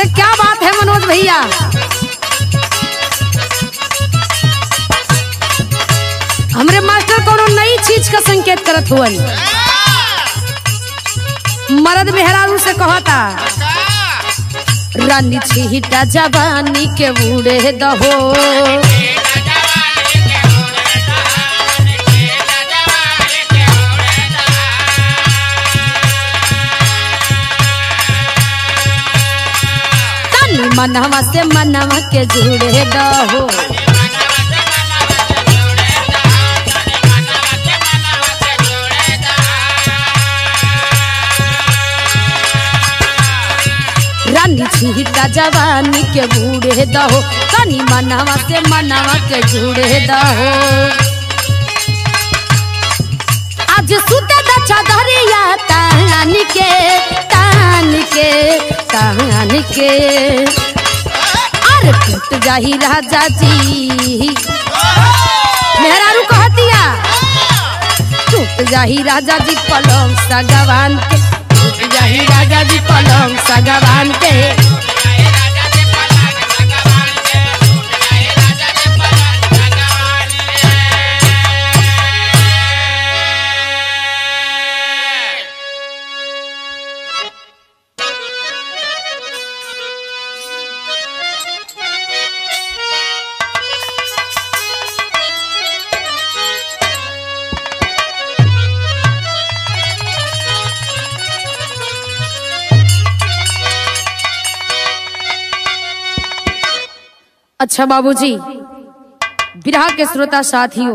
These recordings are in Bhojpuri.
अरे क्या बात है मनोज भैया हमरे मास्टर कोनो नई चीज का संकेत करत हुवन मर्द मेहरारू से कहता रानी छिहिटा जवानी के बूढ़े दहो तनी मनवा से मनवा के जुड़े दहो रानी छिहिटा जवानी के बूढ़े दहो तनी मनवा से मनवा के जुड़े दहो आज सुते द चदरिया तान के तान के तान के अरे टूट जाही राजा जी मेहरारू कहतिया टूट जाही राजा जी पलंग सगवान के टूट जाही राजा जी पलंग सगवान के अच्छा बाबूजी विरह के श्रोता साथियों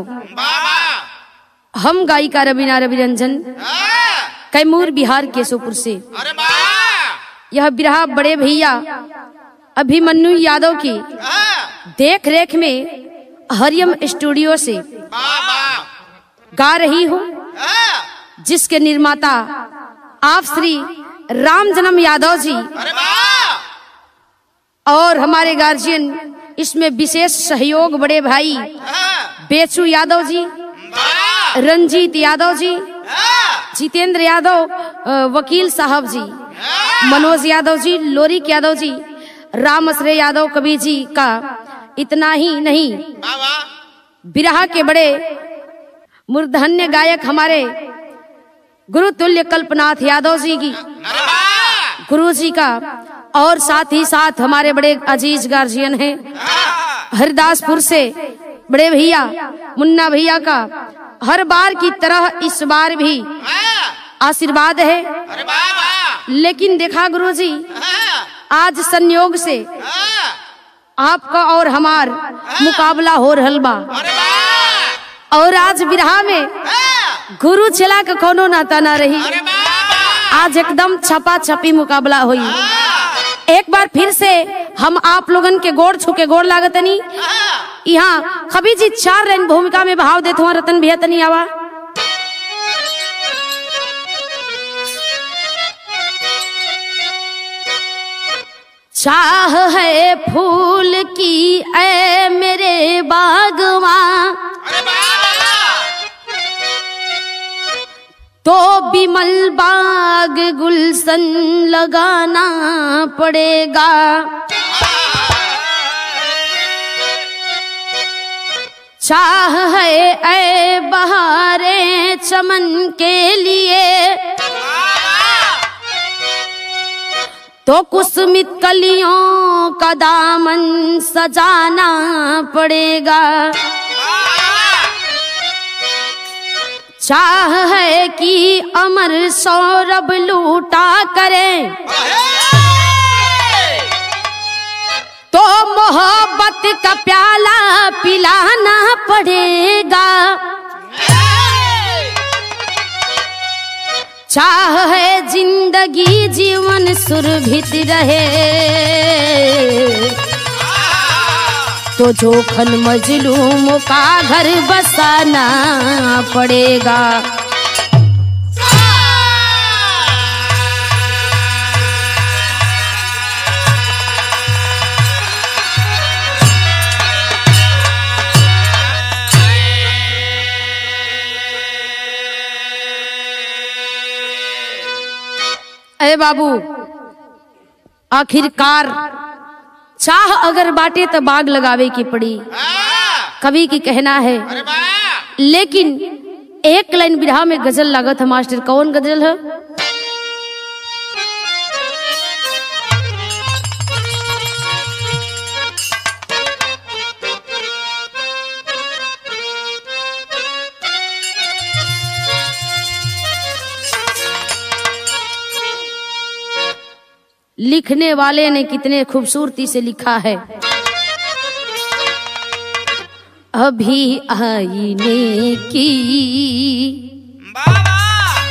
हम गायिका रवीना रविरंजन कैमूर बिहार केशोपुर से अरे वाह यह विरह बड़े भैया अभिमन्यु यादव की देख रेख में हरियम स्टूडियो से वाह वाह गा रही हूँ जिसके निर्माता आप श्री राम जन्म यादव जी अरे वाह और हमारे गार्जियन इसमें विशेष सहयोग बड़े भाई बेचू यादव जी वाह रंजीत यादव जी जितेंद्र यादव अ, वकील साहब जी मनोज यादव जी लोरिक यादव जी राम श्रे यादव कवि जी का इतना ही नहीं वाह वाह बिरहा के बड़े मूर्धन्य गायक हमारे गुरु तुल्य कल्पनाथ यादव जी की अरे वाह गुरु जी का और साथ ही साथ हमारे बड़े अजीज गार्जियन हैं हरिदासपुर से बड़े भैया मुन्ना भैया का हर बार की तरह इस बार भी आशीर्वाद है अरे वाह वाह लेकिन देखा गुरु जी आज संयोग से आपका और हमार मुकाबला हो रहल बा अरे वाह और आज बिरहा में गुरु चला के कोनो नाता ना रही अरे वाह आज एकदम छपा छपी मुकाबला हुई एक बार फिर से हम आप लोगन के गोड़ छू के गोड़ लागतनी यहाँ कभी जी चार रंग भूमिका में भाव देते हुआ रतन भैया तनी आवा चाह है फूल की ऐ मेरे बागवा अरे वाह तो बिमल बाग गुलशन लगाना पड़ेगा चाह है ऐ बहारे चमन के लिए तो कुसुमित कलियों का दामन सजाना पड़ेगा चाह है कि अमर सौरभ लूटा करें तो मोहब्बत का प्याला पिलाना पड़ेगा चाह है जिंदगी जीवन सुरभित रहे तो जोखन मजलूम का घर बसाना पड़ेगा अरे बाबू आखिरकार चाह अगर बाटे तो बाग लगावे की पड़ी हाँ कवि की कहना है अरे वाह लेकिन एक लाइन बिरहा में गजल लागत है मास्टर कौन गजल है लिखने वाले ने कितने खूबसूरती से लिखा है अभी आईने की बाबा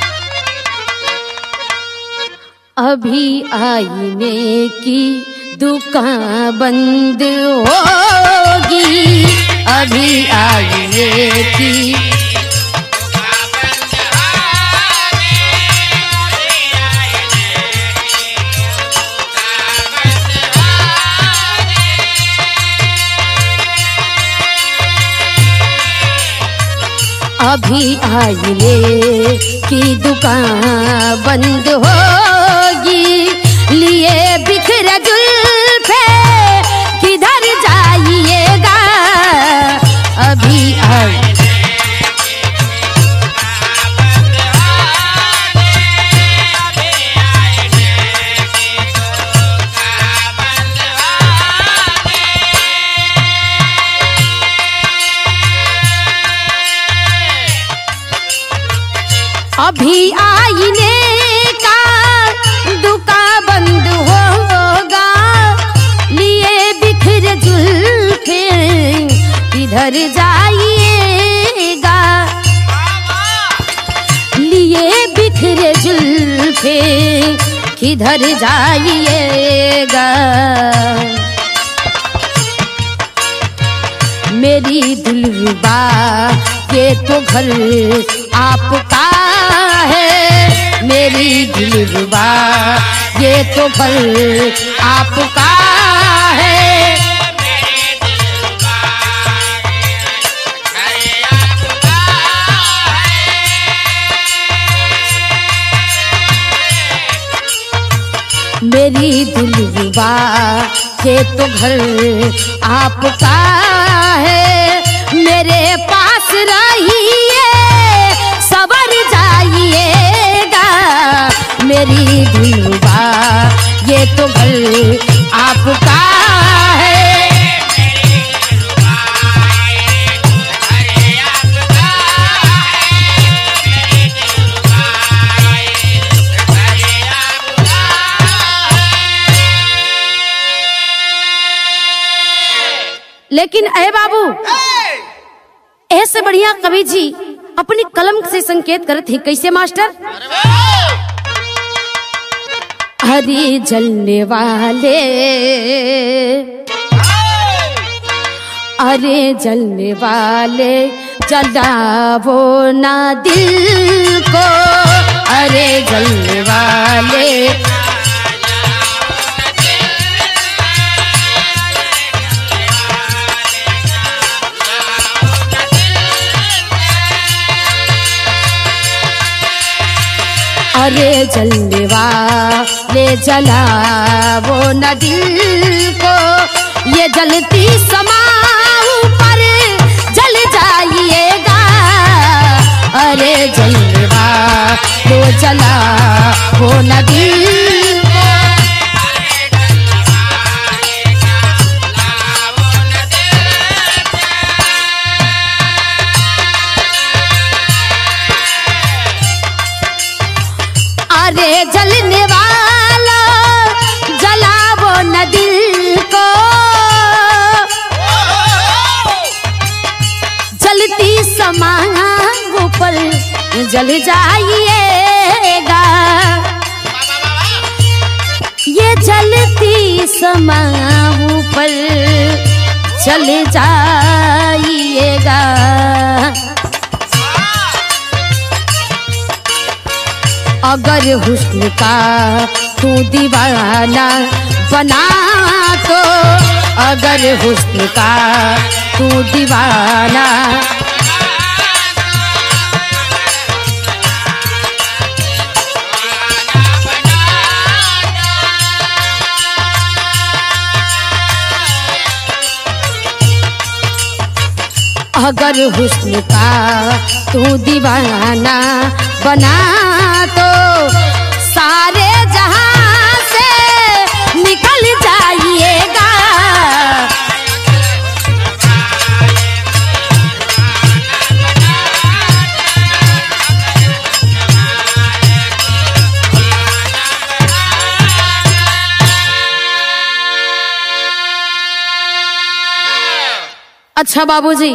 अभी आईने की दुकान बंद होगी अभी आईने की अभी आईने की दुकान बंद होगी लिए बिखर जुल्फे किधर जाइएगा अभी आई अभी आईने का दुकान बंद होगा लिए बिखर जुल्फे किधर जाइएगा लिए बिखरे जुल्फे किधर जाइएगा मेरी दिलरुबा ये तो घर आपका है मेरी दिलरुबा ये तो घर आपका है मेरी दिलरुबा ये तो घर आपका है मेरे पास रहिए सबर जाइएगा मेरी दिलरुबा ये तो घर आपका है लेकिन अय बाबू ऐसे बढ़िया कवि जी अपनी कलम से संकेत करते हैं कैसे मास्टर हरी जलने वाले अरे जलने वाले जलावो ना दिल को अरे जलने वाले अरे जलने वाले जलावो न दिल को ये जलती समाऊ पर जल जाइएगा अरे जलने वालो जला वो न दिल को अरे जलने वाला जलावो न दिल को जलती समाओ पर जल जाइएगा ये जलती समाओ पर चल जाइएगा अगर हुस्न का तू दीवाना बना तो अगर हुस्न का तू दीवाना अगर हुस्न का तू दीवाना बना तो सारे जहां से निकल जाइएगा अच्छा बाबूजी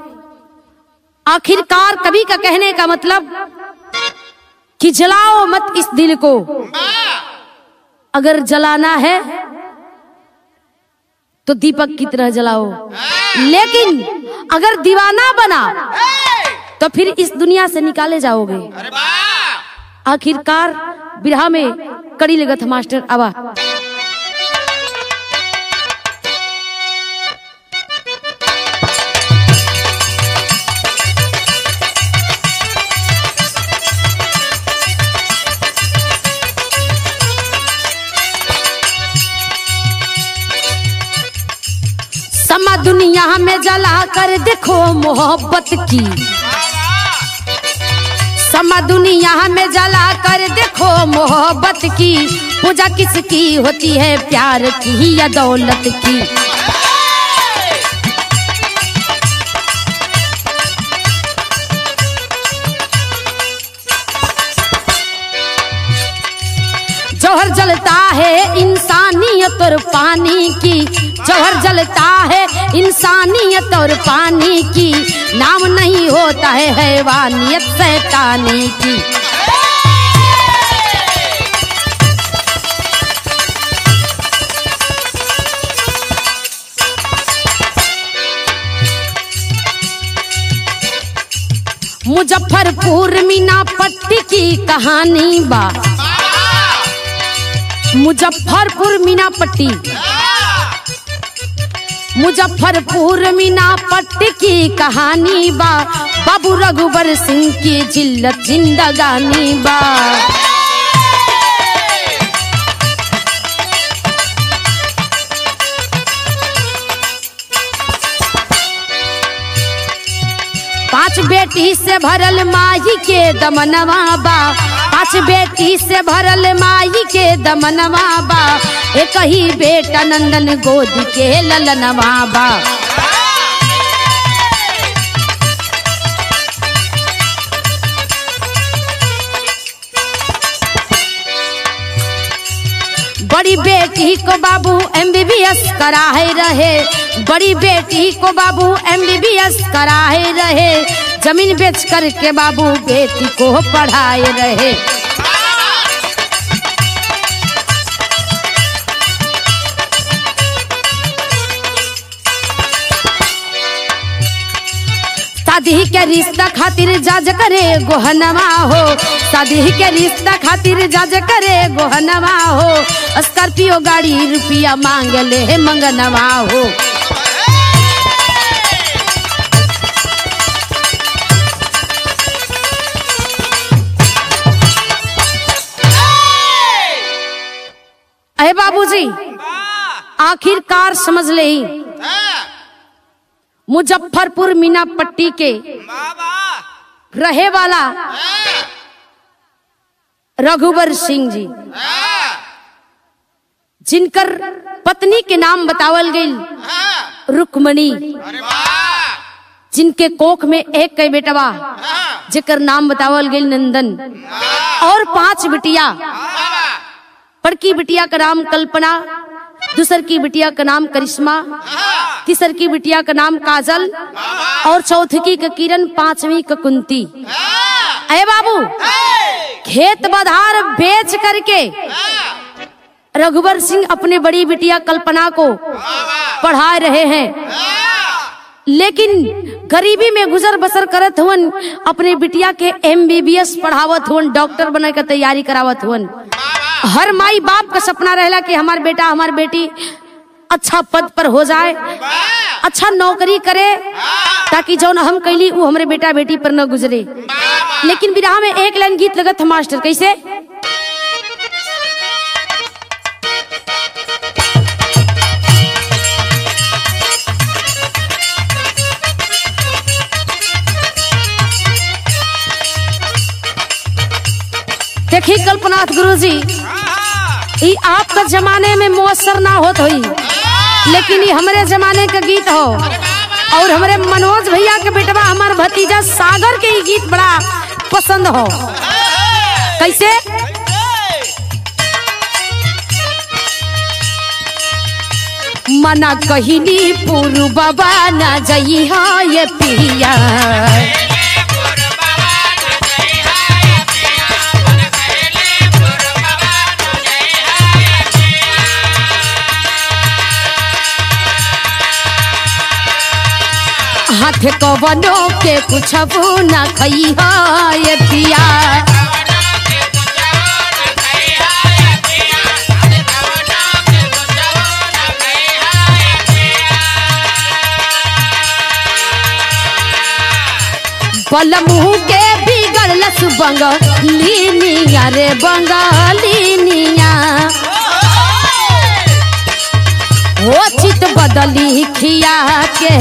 आखिरकार कवि का कहने का मतलब कि जलाओ मत इस दिल को अगर जलाना है तो दीपक की तरह जलाओ लेकिन अगर दीवाना बना तो फिर इस दुनिया से निकाले जाओगे अरे वाह आखिरकार बिरहा में कड़ी लगत मास्टर आवा समा दुनिया में जला कर देखो मोहब्बत की समा दुनिया में जला कर देखो मोहब्बत की पूजा किसकी होती है प्यार की या दौलत की जौहर जलता है इंसानियत और पानी की जौहर जलता है इंसानियत और पानी की नाम नहीं होता है हैवानियत शैतानी की मुजफ्फरपुर मीना पट्टी की कहानी बा मुजफ्फरपुर मीना पट्टी मुजफ्फरपुर मीना पट्टी की कहानी बा बाबू रघुबर सिंह की जिल्लत जिंदगानी बा पांच बेटी से भरल माई के दमनवा बा पांच बेटी से भरल माई के दमनवा बा एक ही बेटा नंदन गोद के ललनवा बा बड़ी बेटी को बाबू एमबीबीएस कराए रहे बड़ी बेटी को बाबू एमबीबीएस कराए रहे जमीन बेच करके बाबू बेटी को पढ़ाए रहे शादी के रिश्ता खातिर जज करे गोहनवा हो शादी के रिश्ता खातिर जज करे गोहनवा हो स्कॉर्पियो गाड़ी रुपया मांग ले मंगनवा हो अरे बाबूजी आखिरकार समझ ले मुजफ्फरपुर मीना पट्टी के रहे वाला रघुबर सिंह जी जिनकर पत्नी के नाम बतावल गई रुक्मणी अरे वाह जिनके कोख में एक कई बेटवा जेकर नाम बतावल गई नंदन और पांच बिटिया बड़की बिटिया का नाम कल्पना दूसर की बिटिया का नाम करिश्मा तीसर की बिटिया का नाम काजल और चौथी का किरण पांचवी का कुंती अरे बाबू खेत बधार बेच करके रघुवर सिंह अपने बड़ी बिटिया कल्पना को पढ़ा रहे हैं लेकिन गरीबी में गुजर बसर करत हुवन अपने बिटिया के एमबीबीएस पढ़ावत हुवन डॉक्टर बने के तैयारी करावत हुवन हर माई बाप का सपना रहेला कि हमार बेटा हमार बेटी अच्छा पद पर हो जाए अच्छा नौकरी करे ताकि जौन हम कैली वो हमारे बेटा बेटी पर न गुजरे लेकिन विराह में एक लाइन गीत लगत है मास्टर कैसे नाथ गुरु जी ई आपका जमाने में मुअसर ना होत हुई लेकिन ये हमारे जमाने का गीत हो और हमारे मनोज भैया के बेटवा हमार भतीजा सागर के ये गीत बड़ा पसंद हो कैसे मना कहिनी पुरु बाबा ना जई हा ये पिया हाथ कवनो के कुछ ना खई हा ये पिया बलमुह के बिगड़लस बंगलिनिया रे बंगलिनिया ओ चित बदली खिया के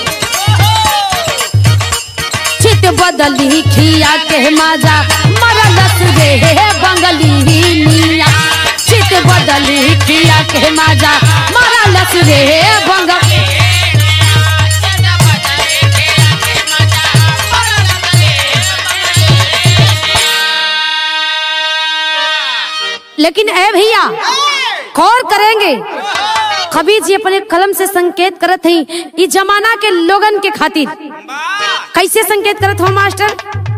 चित बदली खिया के माजा मरलस रे बंगलिनिया चित बदली खिया के माजा मरलस रे बंग लेकिन ए भैया गौर करेंगे कबीर जी अपने कलम से संकेत करत हई ई जमाना के लोगन के खातिर कैसे संकेत करत हो मास्टर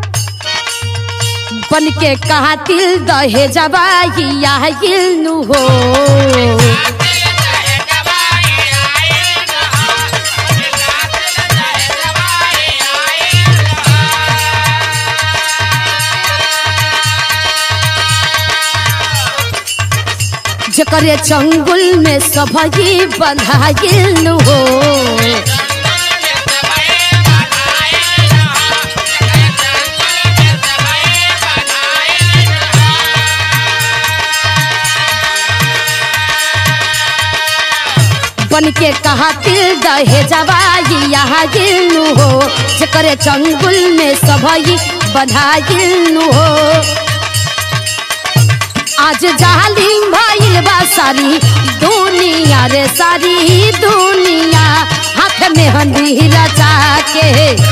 बन के कहा तिल दहे जबाई या नु हो जकरे चंगुल में सभई बंधाइल नु हो बन के कहा तिल दहे जवाई यहाँ गिलनु हो जकरे चंगुल में सभई बधाइलनु हो आज जालिम भइल बा सारी दुनिया रे सारी दुनिया हाथ में हंदी रचा के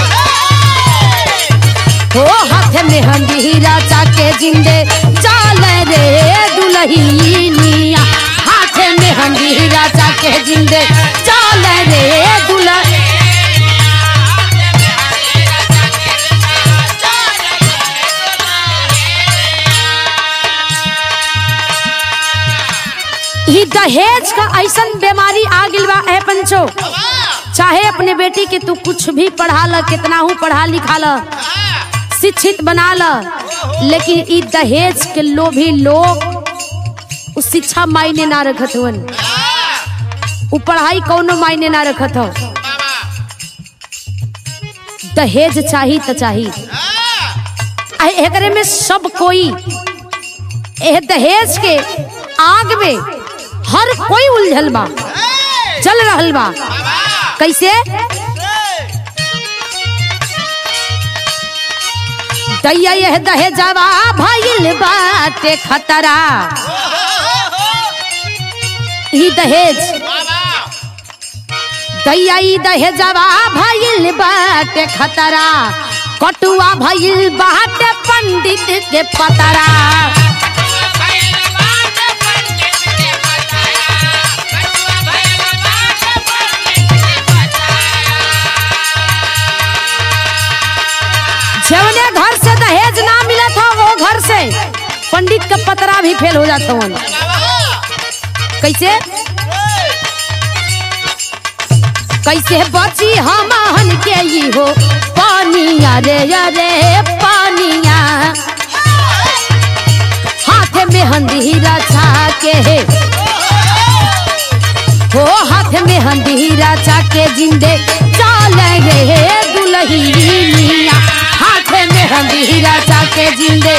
हो हाथ में हंदी रचा के जिंदे चाल रे दुलहिनिया हाथ में हंदी रचा के जिंदे चाल रे दुल्हा ई दहेज का ऐसन बीमारी आ गिल बा ए पंचो चाहे अपने बेटी के तू कुछ भी पढ़ा ल कितना हूँ पढ़ा लिखा ल शिक्षित बना ल लेकिन ई दहेज के लोभी लोग उ शिक्षा मायने ना रखत हुवन उ पढ़ाई कौनो मायने ना रखत हो दहेज चाही त चाही आ एकरे में सब कोई एह दहेज के आग में हर कोई उलझल बा चल रहल बा कैसे दैया यह दहेजवा भइल बाटे खतरा ई दहेज दैया ई दहेजवा भइल बाटे खतरा कटुआ भइल बाटे पंडित के पतरा जवने घर से दहेज ना मिला था वो घर से पंडित का पतरा भी फेल हो जाता हूँ कैसे कैसे बची हमहन के ई हो पानिया रे अरे पानिया हाथ में हंदी रचा के हो हाथ में हंदी रचा के जिंदे चाल रे दुलहिनिया हाथ में हंदी रचा के जिंदे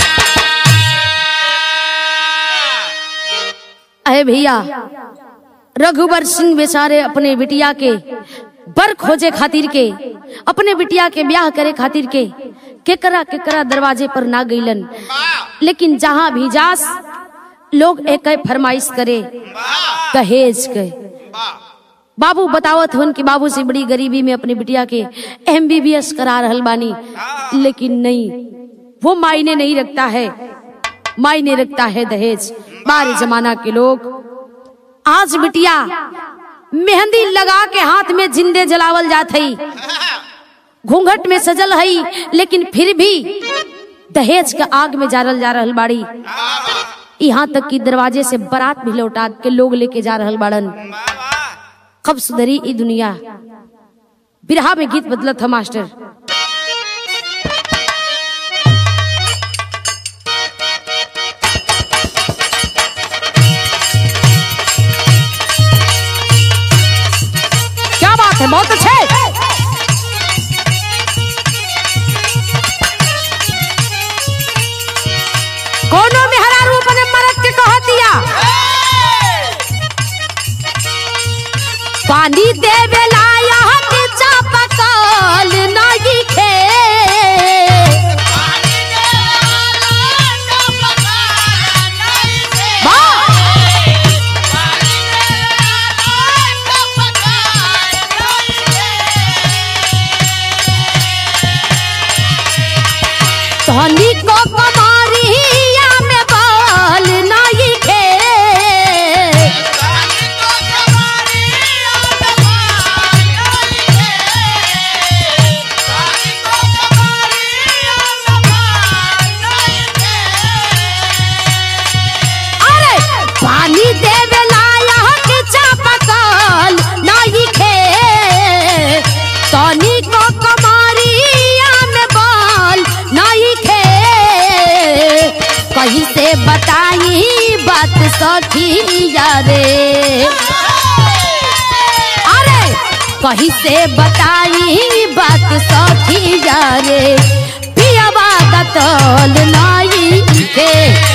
अरे भैया रघुवर सिंह बेचारे अपने बिटिया के बर खोजे खातिर के अपने बिटिया के ब्याह करे खातिर के केकरा केकरा दरवाजे पर ना गईलन लेकिन जहां भी जास लोग एक फरमाइश करे दहेज के बाबू बतावत हन कि बाबू से बड़ी गरीबी में अपनी बिटिया के एमबीबीएस करा रहल बानी लेकिन नहीं वो मायने नहीं रखता है मायने रखता है दहेज बारे जमाना के लोग आज बिटिया मेहंदी लगा के हाथ में जिंदे जलावल जात हई घूंघट में सजल हई लेकिन फिर भी दहेज के आग में जारल जा रहल बाड़ी यहाँ तक कि दरवाजे से बारात भी लौटा के लोग लेके जा रहल बाड़न कब सुधरी ई दुनिया बिरहा में गीत बदलत था मास्टर क्या बात है बहुत अच्छे कोनो में हरा रूप ने मरद के कह दिया पानी देवे लाया के चापकल नहीं खे धनी को कमारिया में बाल नहीं खे अरे पानी देवे लाया के चापकल नहीं खे तनी को कमारिया में बाल नहीं खे कहीं से बताई बात सखिया रे अरे कहीं से बताई बात सखिया रे पियावा दतल नहीं खे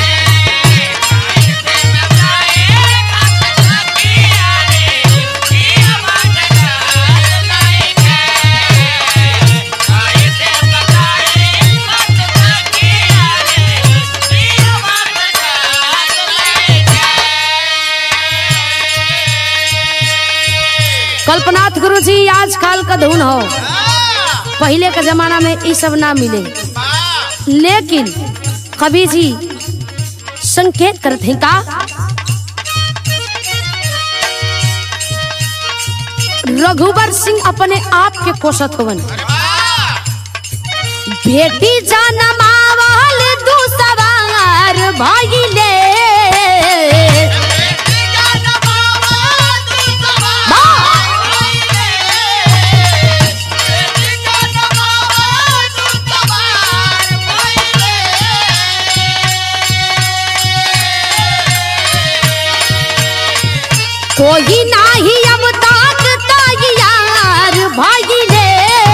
कल्पनाथ गुरु जी आजकल का धुन हो पहले के जमाना में ये सब ना मिले लेकिन कवि जी संकेत करते हैं का रघुवर सिंह अपने आप के कोसत होवन बेटी जनमावल दू सवार भाईले कोई नाही अब तक तैयार भाईले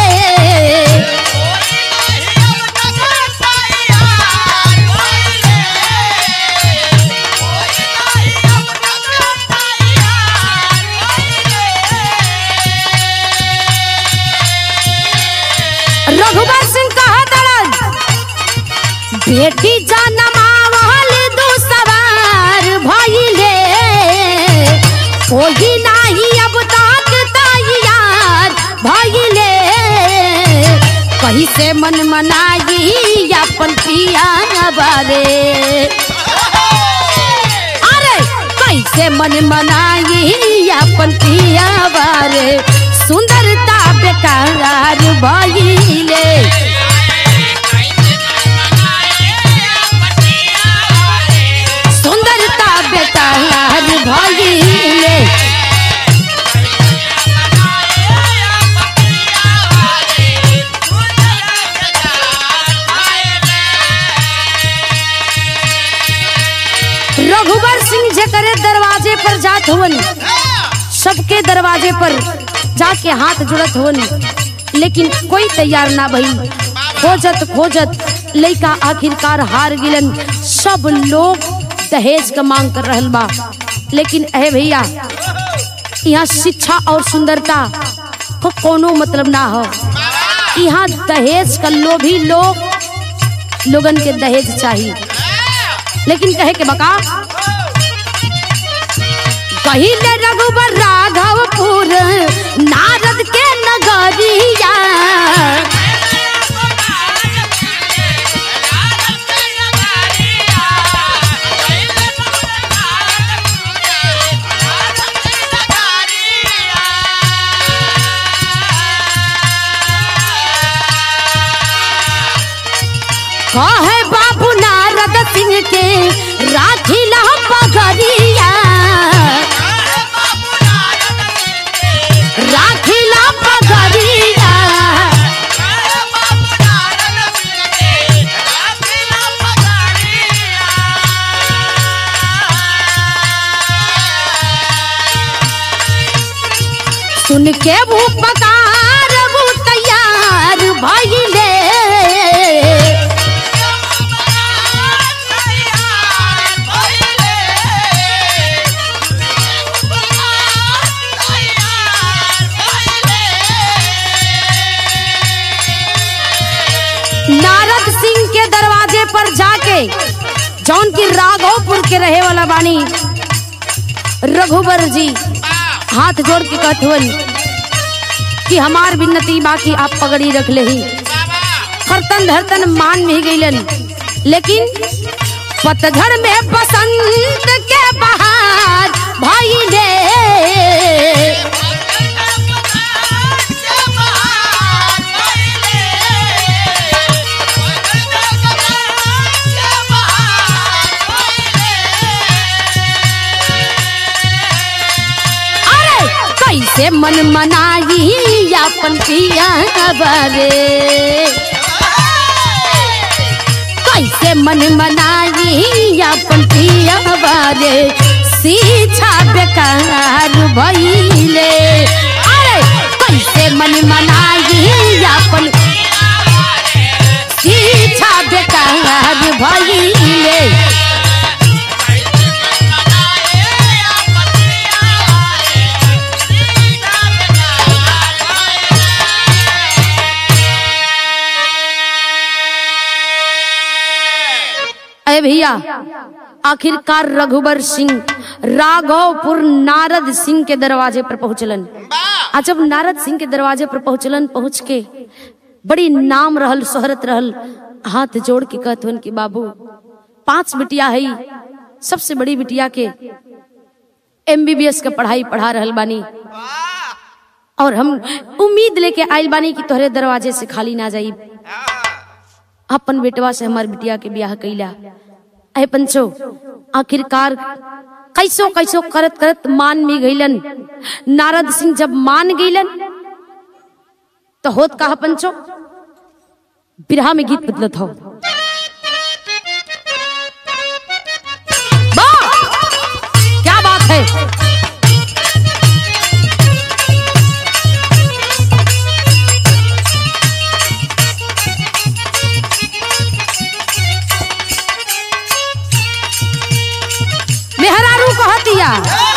रघुवर सिंह कहा दरन बेटी जनमावल दू सवार भइले कोई नाही अब तक तैयार भइले कहीं से मन मनाई अपन पिया बारे अरे कैसे मन मनाई अपन पिया बारे सुंदरता बेकार भइले सुंदरता बेकार भइले रघुवर सिंह जकरे दरवाजे पर जात हुवन सबके दरवाजे पर जाके हाथ जुड़त हुवन लेकिन कोई तैयार ना भई खोजत खोजत लइका आखिरकार हार गिलन सब लोग दहेज का मांग कर रहल बा लेकिन अहे भैया यहाँ शिक्षा और सुंदरता को कोनो मतलब ना हो यहाँ दहेज का लोभी लोग लोगन के दहेज चाहिए लेकिन कहे के बका कहिले रघुबर राघवपुर नारद के नगरिया कहे बाबू नारद सिंह के राखिला पगरिया राखिला पगरिया सुन के वो पकार वो तैयार भइले नारद सिंह के दरवाजे पर जाके जौन की राघवपुर के रहे वाला बानी रघुबर जी हाथ जोड़ के कहत हुवन कि हमार बिन्नती बाकी आप पगड़ी रख ले ही खरतन धरतन मान में ही गईलन लेकिन पतझड़ में बसंत के बहार भइले अरे कैसे मन मनाई अपन पिया बारे कैसे मन मनाई अपन पिया बारे शिक्षा बेकार भइले अरे कैसे मन मनाई अपन शिक्षा बेकार भइले अरे भैया आखिरकार रघुबर सिंह राघवपुर नारद सिंह के दरवाजे पर पहुंचलन आ जब नारद सिंह के दरवाजे पर पहुंचलन पहुंच के बड़ी नाम रहल शोहरत रहल हाथ जोड़ के कहत हन कि बाबू पांच बिटिया है सबसे बड़ी बिटिया के एमबीबीएस के पढ़ाई पढ़ा रहल बानी और हम उम्मीद लेके आइल बानी कि तोहरे दरवाजे से खाली ना जाई अपन बेटवा से हमार बिटिया के ब्याह कैला अहे पंचो आखिरकार कैसो कैसो करत करत मान में गईलन नारद सिंह जब मान गईलन तो होत कहा पंचो बिरहा में गीत बदलत हो वाह! क्या बात है मेहरारू कहतिया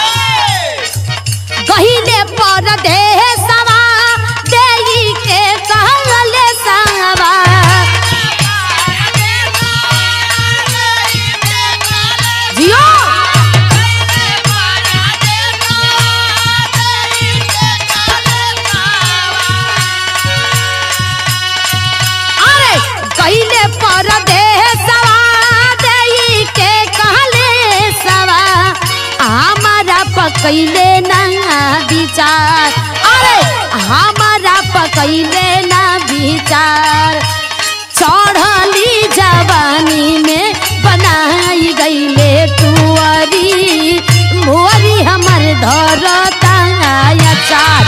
गहिले पर देशवा देई के कहले सावा जियो अरे गहिले पर देशवा देई के कहले सवा हमारा पकैले ना विचार अरे हमारा पकैले ना विचार चढ़ली जवानी में बनाई गईले टुअरी मुअरी हमर धरता चार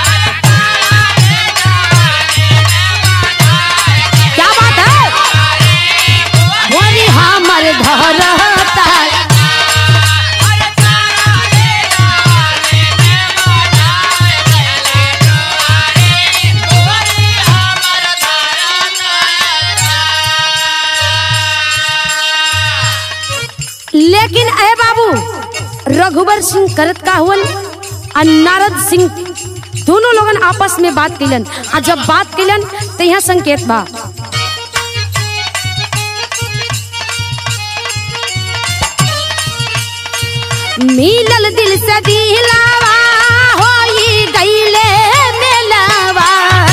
क्या बात है मुअरी हमर धरता लेकिन अरे बाबू रघुबर सिंह करत का हुवन आ नारद सिंह दोनों लोगन आपस में बात कैलन आ जब बात कैलन तो यहाँ संकेत बा मिलल दिल से दिलावा होई गईले मेलावा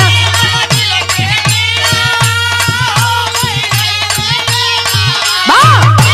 बा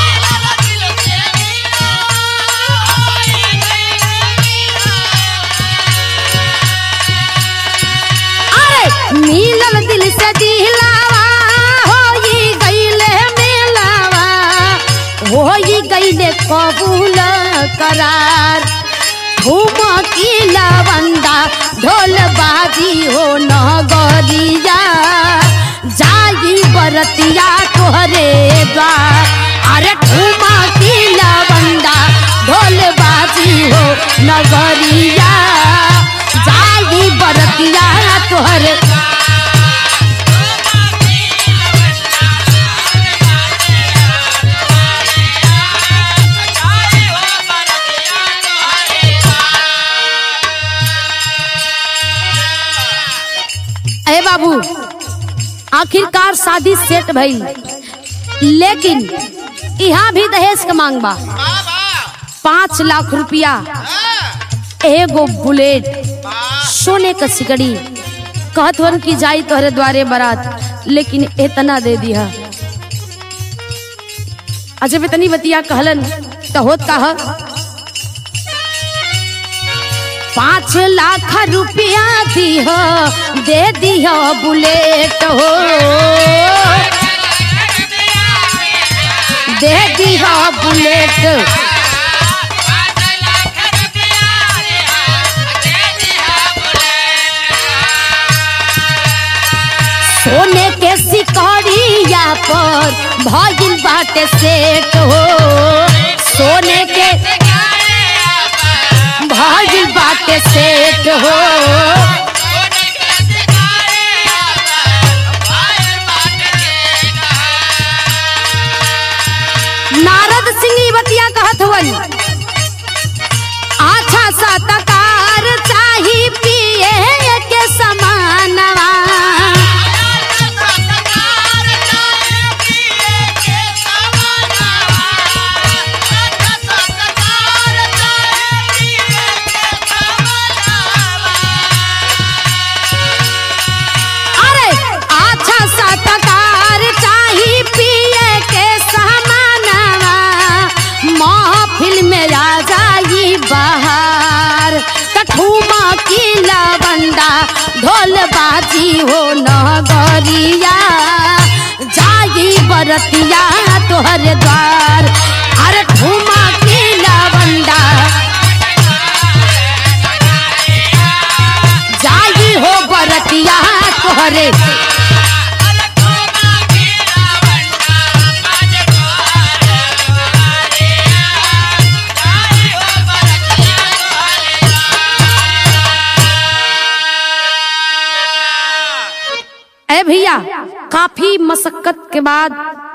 अरे मिलल दिल से दिलावा होई गईले मेलावा होई गईले कबूल करार घूम की लवंदा ढोल बाजी हो नगरिया जाई बरतिया तोहरे द्वार अरे घूम की लवंदा ढोल बाजी हो नगरिया जाई बरतिया तोहरे अरे बाबू आखिरकार शादी सेट भई लेकिन यहाँ भी दहेज का मांग बा पाँच लाख रुपया एगो बुलेट सोने का सिकड़ी कहत वन की जाई तोहरे द्वारे बारात लेकिन इतना दे दिया अजब इतनी बतिया कहलन तो होत का ह? पाँच लाख रुपया दिह दे दिह बुलेट हो दे दिह बुलेट सोने के सिकड़िया पर भइल बाटे सेट हो सोने के भइल बाटे सेट हो नारद सिंह ई बतिया कहत हवन अच्छा सा तकार चाही पिए के समानवा अरे अच्छा सा तकार चाही पिए के समानवा महफिल में आ जाई बहार कठुमा की लवंदा ढोल बाजी हो नगरिया जाई बरतिया तोहर द्वार अरे ठुमा की लवंदा जाई हो बरतिया तोहरे ए भैया काफी मशक्कत के बाद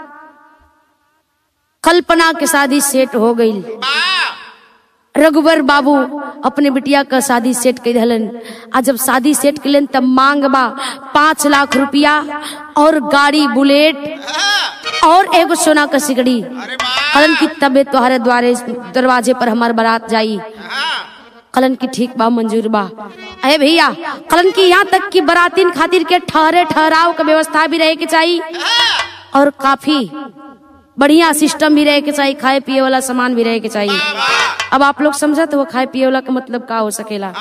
कल्पना के शादी सेट हो गई रघुवर बाबू अपने बिटिया का शादी सेट कर दिलन आ जब शादी सेट कलन तब मांग बा पाँच लाख रुपया और गाड़ी बुलेट और एगो सोना का सिकड़ी कलन की तबे तुम्हारे द्वारे दरवाजे पर हमार बारात जाई कलन की ठीक बा मंजूर बा अरे भैया कलन की यहाँ तक कि बरातीन खातिर के ठहरे ठहराव का व्यवस्था भी रहे के चाहिए और काफी बढ़िया सिस्टम भी रहे के चाहिए खाए पिए वाला सामान भी रहे के चाहिए अब आप लोग समझत हो खाए पिए वाला का मतलब का हो सकेला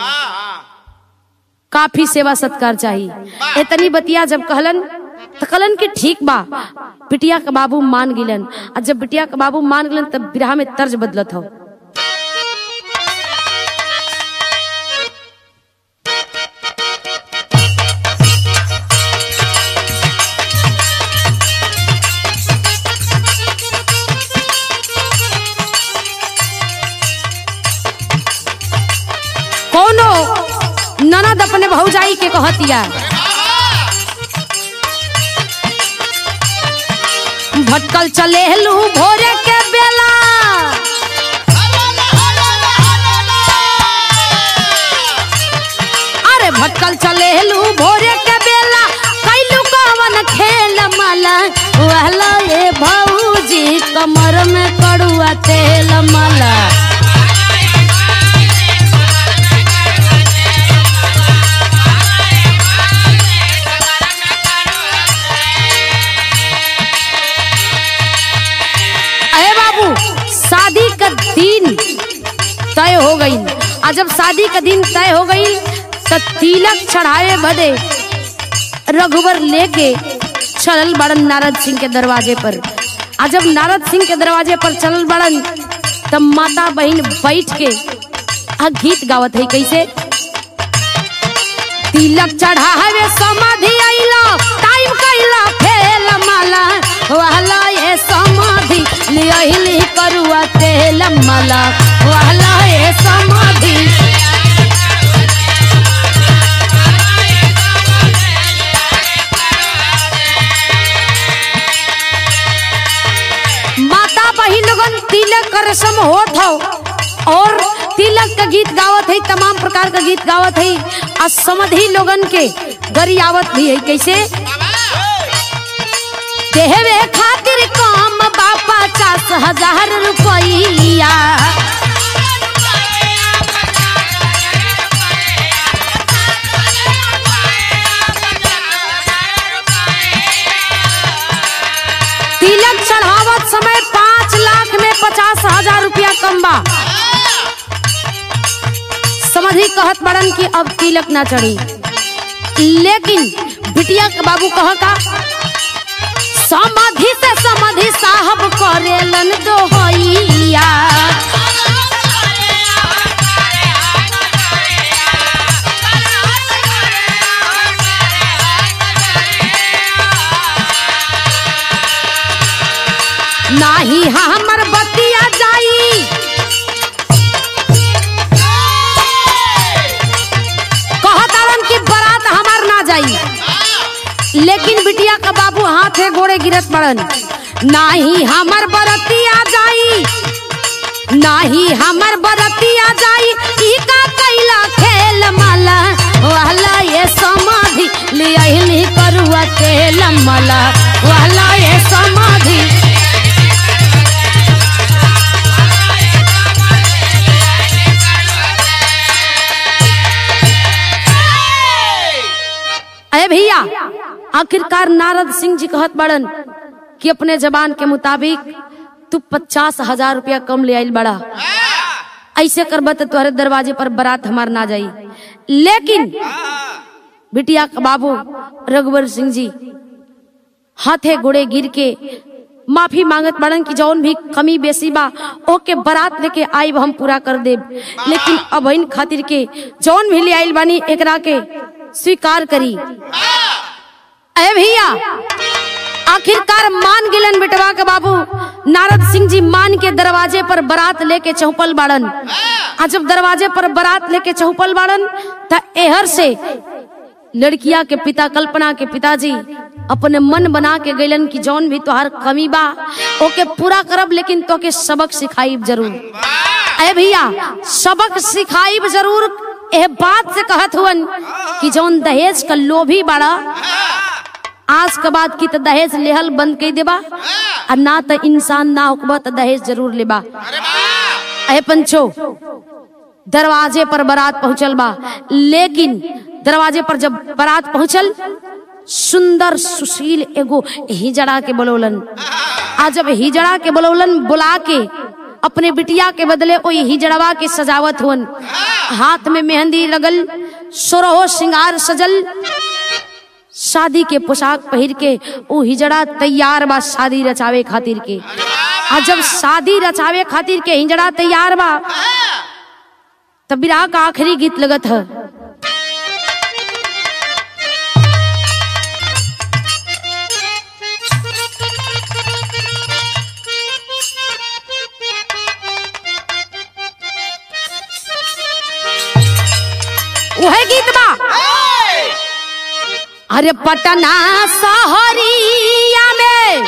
काफी सेवा सत्कार चाहिए इतनी बतिया जब कहलन तो कहलन कि ठीक बा बिटिया का बाबू मान गिलन और जब बिटिया का बाबू मान गिलन तब बिरहा में तर्ज बदलत हो कोनो ननद अपने भौजाई के कहतिया भटकल चले लू भोरे के बेला झटकल चलेलू भोरे के बेला कैलू कवन खेल मला वहला ए भौजी कमर में कड़ुआ तेल मला अरे बाबू शादी का दिन तय हो गई आ जब शादी का दिन तय हो गई तो तिलक चढ़ाए बदे रघुवर लेके चलल बड़न नारद सिंह के दरवाजे पर आ जब नारद सिंह के दरवाजे पर चलल बड़न तब माता बहन बैठ के आ गीत गावत है कैसे तिलक चढ़ावे समाधि आइला टाइम कैला फेल माला वाला ये समाधि लियहिली करुआ तेल माला वाला ये समाधि माता बहिन लोगन तिलक का रस्म होत हो और तिलक का गीत गावत है तमाम प्रकार का गीत गावत है आ समधि लोगन के गरियावत भी है कैसे देवे खातिर काम बा पचास हजार रुपया तिलक चढ़ावत समय पाँच लाख में पचास हजार रुपया कम बा समझी कहत बड़न कि अब तिलक ना चढ़ी लेकिन बिटिया के बाबू कह का समाधि से समाधि साहब करेलन दोहैया नाही हमर बतिया जाई कहतारन कि बारात हमार ना जाई लेकिन बिटिया का बाबू हाथे गोड़े गिरत पड़न नाही हमर बरतिया जाई नाही हमर बरतिया जाई ई का कैला खेल माला वाला ये समाधि लियहिली करुआ तेल माला वाला ये समाधि अरे भैया आखिरकार नारद सिंह जी कहत बड़न कि अपने जबान के मुताबिक तू पचास हजार रुपया कम ले आइल बड़ा ऐसे करब तो तुम्हारे दरवाजे पर बारात हमार ना जाई लेकिन बिटिया का बाबू रघुवर सिंह जी हाथे गोड़े गिर के माफी मांगत बड़न कि जौन भी कमी बेसी बा ओके बारात लेके आइब हम पूरा कर देब लेकिन अब इन खातिर के जौन भी ले आइल बानी एकरा के स्वीकार करी अरे भैया आखिरकार मान गिलन बिटवा के बाबू नारद सिंह जी मान के दरवाजे पर बारात लेके चौपल बाड़न आ जब दरवाजे पर बारात लेके चौपल बाड़न त एहर से लड़किया के पिता कल्पना के पिताजी अपने मन बना के गैलन कि जौन भी तोहार कमी बा ओके पूरा करब लेकिन तोके सबक सिखाइब जरूर अरे भैया सबक सिखाइब जरूर एह बात से कहत हुवन कि जौन दहेज का लोभी बाड़ा आज के बाद की तो दहेज लेहल बंद कर देबा और ना तो इंसान ना होकबा तो दहेज जरूर लेबा अरे पंचो दरवाजे पर बारात पहुंचल बा लेकिन दरवाजे पर जब बारात पहुंचल सुंदर सुशील एगो हिजड़ा के बोलौलन आ जब हिजड़ा के बोलौलन बुला के अपने बिटिया के बदले ओ हिजड़वा के सजावत हुन हाथ में मेहंदी लगल सोरहो श्रृंगार सजल शादी के पोशाक पहिर के ऊ हिजड़ा तैयार बा शादी रचावे खातिर के आ जब शादी रचावे खातिर के हिजड़ा तैयार बा तब विराह का आखिरी गीत लगत है वह गीत बा अरे पटना सहरिया में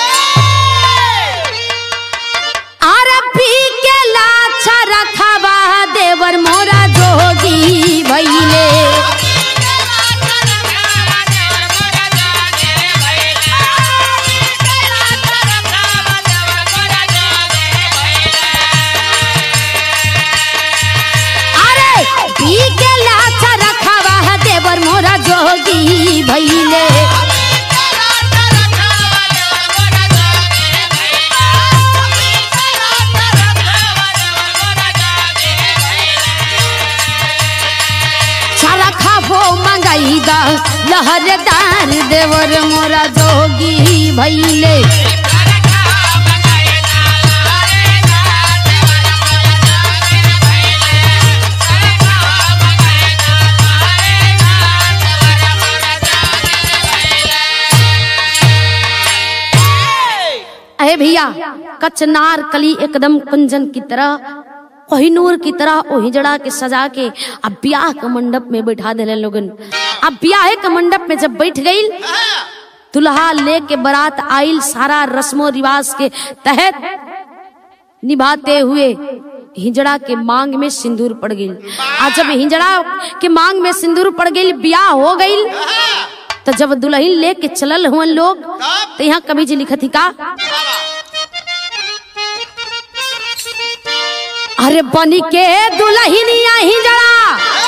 अरे पी के लाछा रखवा देवर मोरा जोगी भैले लहरदार देवर मोरा जोगी भैले अरे भैया कचनार कली एकदम कुंजन की तरह कोहिनूर की तरह ओ हिजड़ा के सजा के अब ब्याह के मंडप में बैठा दिले लोगन अब ब्याह के मंडप में जब बैठ गई दुल्हा लेके बारात आइल सारा रस्मो रिवाज के तहत निभाते हुए हिजड़ा के मांग में सिंदूर पड़ गई आज जब हिजड़ा के मांग में सिंदूर पड़ गई ब्याह हो गई तो जब दुल्हन लेके चलल हुए लोग तो यहाँ कवि जी लिखत ही का अरे बनी के दुल्हनिया हिजड़ा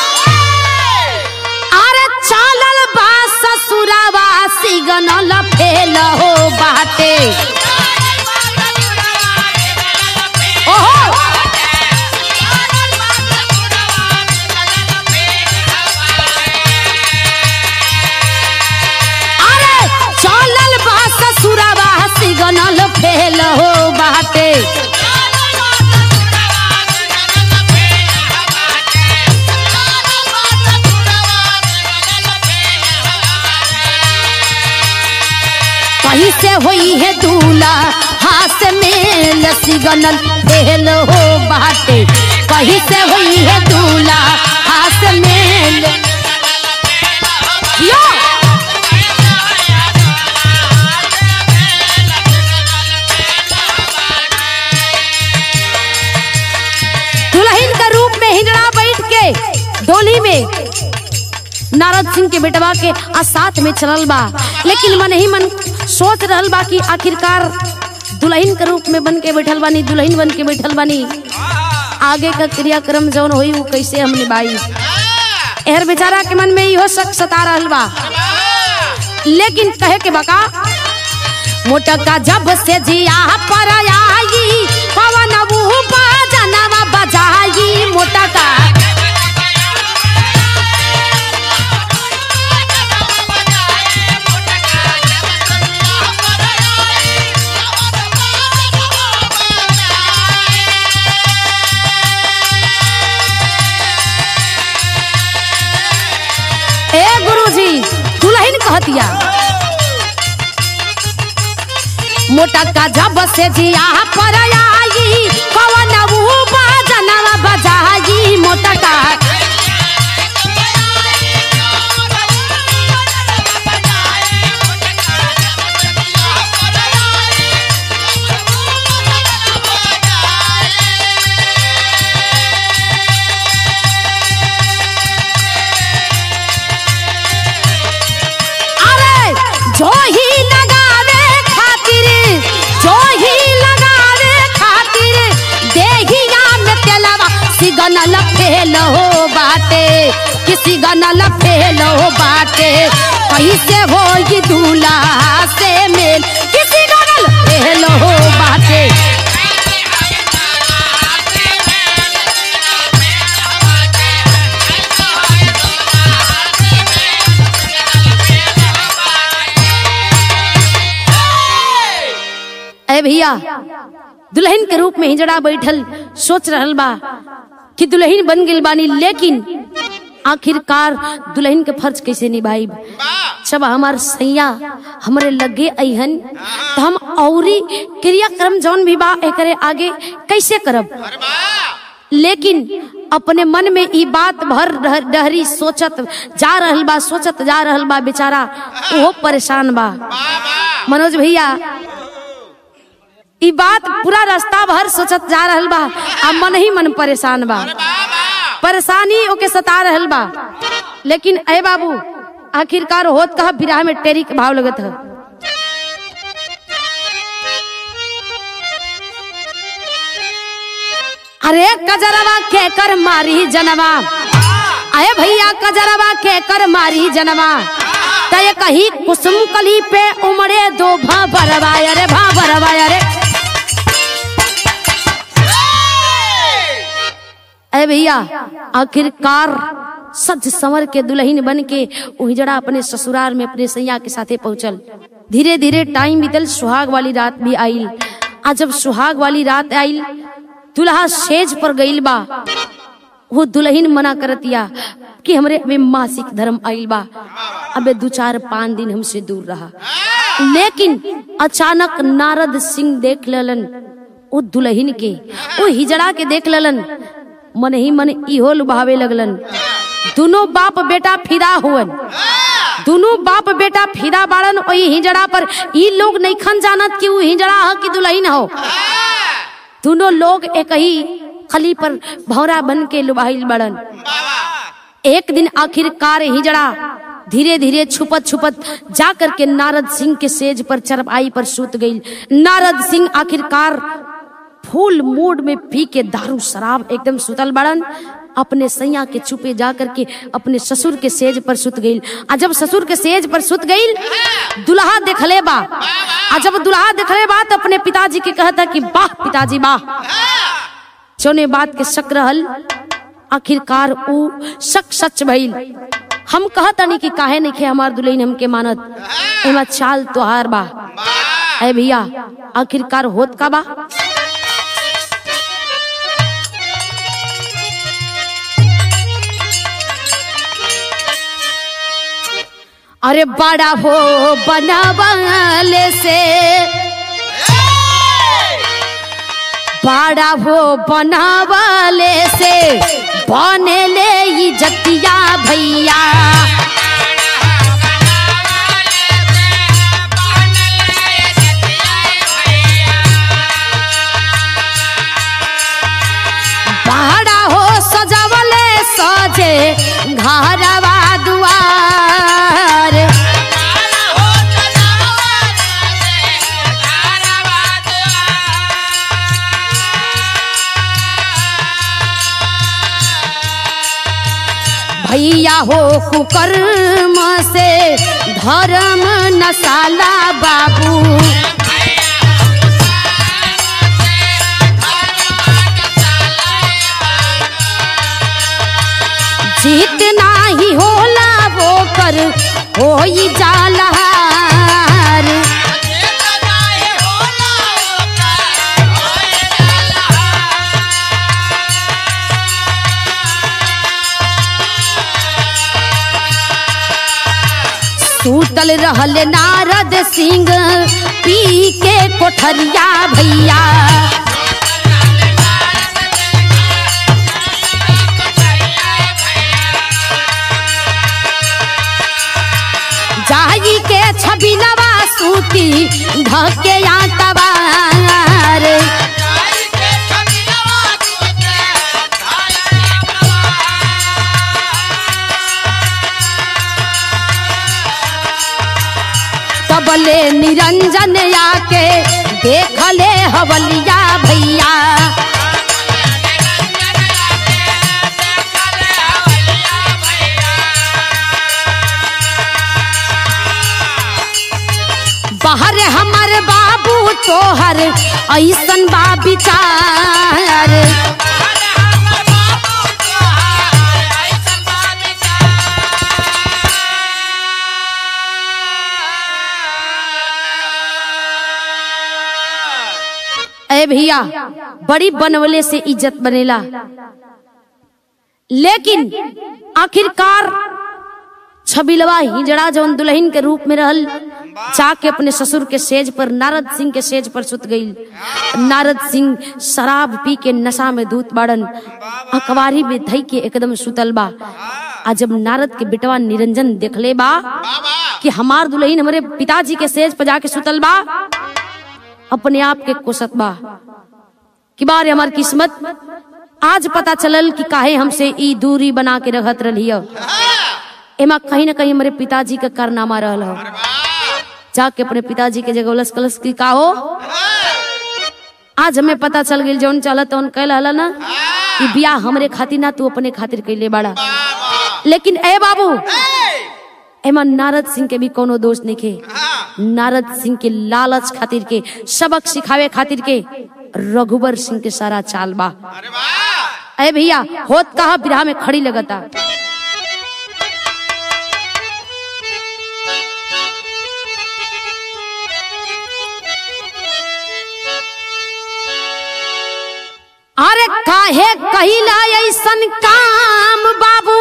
अरे चालल बा ससुरावा सिगनल फेल हो बाटे ओहो अरे चालल बा ससुरावा सिगनल फेल हो बाटे कहीं से हुई है दूल्हा हाथ में सिगनल फेल हो बाटे कहीं से हुई है दूल्हा हाथ में यो दुल्हन का रूप में हिजड़ा बैठ के डोली में नारद सिंह के बेटवा के आ साथ में चलल बा लेकिन मन ही मन सोच रहल बा कि आखिरकार दुल्हन के रूप में बन के बैठल बानी दुल्हन बन के बैठल बानी आगे का क्रियाक्रम जौन होई वो कैसे हम निभाई एहर बेचारा के मन में इहो शक सता रहल बा लेकिन कहे के बका मोटका जब से जिया पर आई पवन मुँह बजनवा बजाई मोटका ए गुरुजी दुल्हन कहतिया मोटा का जब से जिया पर आई कवन मुँह बजनवा बजाई मोटा का अरे जो ही लगावे खातिर जो ही लगावे खातिर देहिया में तेलवा सिगनल फेल हो बाटे किसी गनल फेल हो बाटे कैसे हो ये दूल्हा से मेल किसी गनल फेल हो बाटे ए भैया दुल्हन के रूप में हिजड़ा बैठल सोच रहल बा कि दुल्हन बन गेल बानी लेकिन आखिरकार दुल्हन के फर्ज कैसे निभाई जब हमार सैया हमरे लगे अहन तो हम औरी क्रियाक्रम जौन भी बा एकरे आगे कैसे करब लेकिन अपने मन में ई बात भर रह- डहरी सोचत जा रहल बा सोचत जा रहल बा बेचारा ओहो परेशान बा मनोज भैया ई बात पूरा रास्ता भर सोचत जा रहल बा आ मन ही मन परेशान बा परेशानी ओके सता रहल बा लेकिन ए बाबू आखिरकार होत कहा विराह में टेरी के भाव लगत है अरे कजरवा के कर मारी जनवा अरे भैया कजरवा के कर मारी जनवा तय कही कुसुम कली पे उमड़े दो भाबरवा अरे भाबरवा अरे अरे भैया आखिरकार सज संवर के दुल्हन बन के उहिजड़ा अपने ससुराल में अपने सैया के साथे पहुंचल धीरे धीरे टाइम बीतल सुहाग वाली रात भी आइल आ जब सुहाग वाली रात आइल दुल्हा सेज पर गइल बा वो दुल्हन मना करतिया कि हमरे अबे मासिक धर्म आइल बा अबे दो चार पाँच दिन हमसे दूर रहा लेकिन अचानक नारद सिंह देख लेलन वो दुल्हन के वो हिजड़ा के देख लेलन मन ही मन इहो लुभावे लगलन दोनों बाप बेटा फिदा हुवन दोनों बाप बेटा फिदा बाड़न वही हिजड़ा पर ई लोग नईखन जानत कि वो हिजड़ा ह कि दुल्हन हो दोनों लोग एक ही खली पर भौरा बन के लुभाइल बड़न एक दिन आखिरकार हिजड़ा धीरे धीरे छुपत छुपत जा करके नारद सिंह के सेज पर चरपाई पर सूत गई नारद सिंह आखिरकार फूल मूड में पी के दारू शराब एकदम सुतल बड़न अपने सैया के चुपे जा करके अपने ससुर के सेज पर सुत गई आ जब ससुर के सेज पर सुत गई दुल्हा देखले बा आ जब दुल्हा देखले बा तो अपने पिताजी के कहता कि वाह पिताजी वाह जोने बात के शक रहल आखिरकार ऊ शक सच भइल हम कहतनी कि काहे नहीं खे हमार दुल्हन हमके मानत एमा चाल तोहार बा ए भैया आखिरकार होत का बा अरे बड़ा हो बनावले से बड़ा हो बनावले से बनेले ई जतिया भैया बड़ा हो सजावले सजे घरवा दुआर भैया हो कुकर्म से धर्म नसाला बाबू जितना ही होला वो कर हो ही जालहार सूतल रहल नारद सिंह पी के कोठरिया भैया जाई के छबिलवा सूती ढके या तबार तबले निरंजन आके देखले हवलिया भैया बाहर हमर बाबू तोहर ऐसन बा विचार ए भैया बड़ी बनवले से इज्जत बनेला लेकिन आखिरकार छबिलवा हिजड़ा जवन दुल्हन के रूप में रहल जाके अपने ससुर के सेज पर नारद सिंह के सेज पर सुत गई नारद सिंह शराब पी के नशा में दूत बाड़न अखबारी में धई के एकदम सुतल बा आ जब नारद के बेटवा निरंजन देखले बा कि हमार दुल्हन हमारे पिताजी के सेज पर जाके सुतल बा अपने आप के कोसत बा कि बारे हमार किस्मत आज पता चलल कि काहे हमसे ई दूरी बना के रखत रही एमा कहीं ना कहीं हमारे पिताजी का कारनामा रहल हो जाके अपने पिताजी के जगह उलस कलस की का हो आज हमें पता चल गई जौन चलत तौन कह हला ना कि बियाह हमरे खातिर ना तू अपने खातिर कैले बाड़ा लेकिन ए बाबू एमा नारद सिंह के भी कोनो दोष नहीं खे नारद सिंह के लालच खातिर के सबक सिखावे खातिर के रघुबर सिंह के सारा चाल बा अरे वाह ए भैया होत कहा बिरहा में खड़ी लगता अरे काहे कहिला ऐसन काम बाबू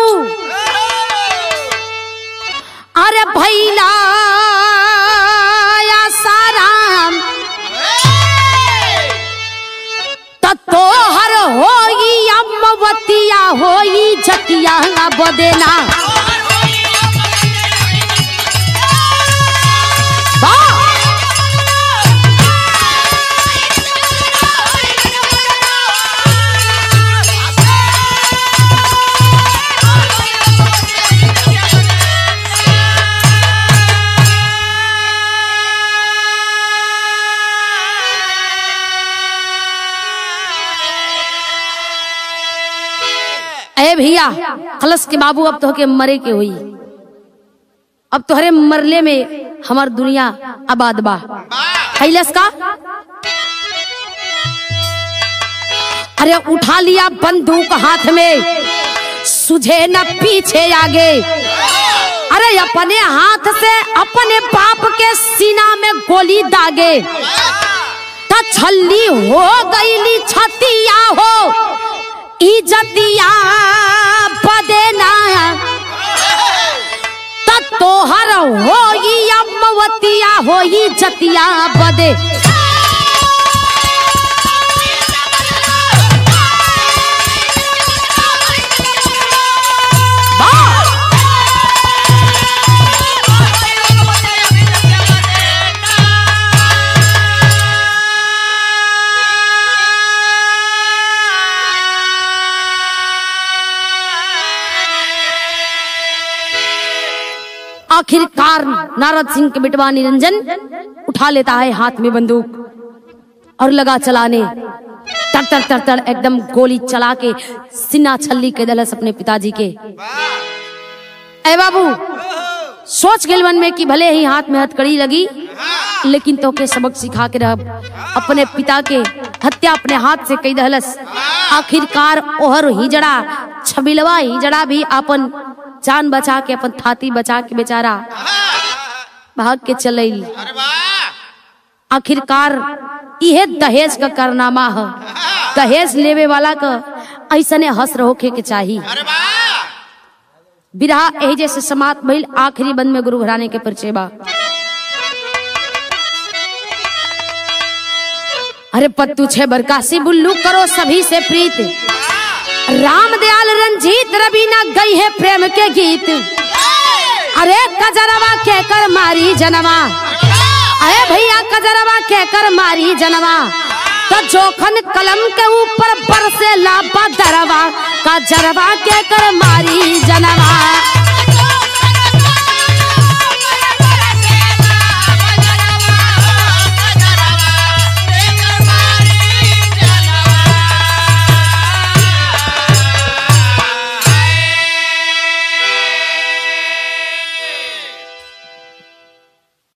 अरे भैला या साराम त तोहर होई अम्मवतिया होई जतिया बदेना वाह! ए भैया खलस के बाबू अब तो के मरे के हुई अब तोहरे मरले में हमार दुनिया आबाद बा कैलस का अरे उठा लिया बंदूक हाथ में सुझे न पीछे आगे अरे अपने हाथ से अपने बाप के सीना में गोली दागे त छल्ली हो गईली छतिया हो इजतिया बदेना त तोहर होई अम्मवतिया होई जतिया बदे वाह! आखिरकार नारद सिंह के बिटवा निरंजन उठा लेता है हाथ में बंदूक और लगा चलाने तर तर तर तर एकदम गोली चला के सिन्हा छल्ली के दलस अपने पिताजी के ए बाबू सोच गेल मन में कि भले ही हाथ में हथकड़ी लगी लेकिन तो के सबक सिखा के रह अपने पिता के हत्या अपने हाथ से कई दहलस आखिरकार ओहर हिजड़ा छबिलवा हिजड़ा भी अपन जान बचा के अपन थाती बचा के बेचारा भाग के चलैल अरे वाह आखिरकार इहे दहेज का कारनामा है दहेज लेवे वाला का ऐसने हंस होके के चाहिए अरे वाह बिरहा यही जैसे समाप्त भइल आखिरी बंद में गुरु घराने के परिचय बा अरे पत्तू छे बरकासी बुल्लू करो सभी से प्रीत राम दयाल रंजीत रवीना गई है प्रेम के गीत अरे कजरवा के कर मारी जनवा अरे भैया कजरवा के कर मारी जनवा तो जोखन कलम के ऊपर बरसे लापा दरवा का जरवा के कर मारी जनवा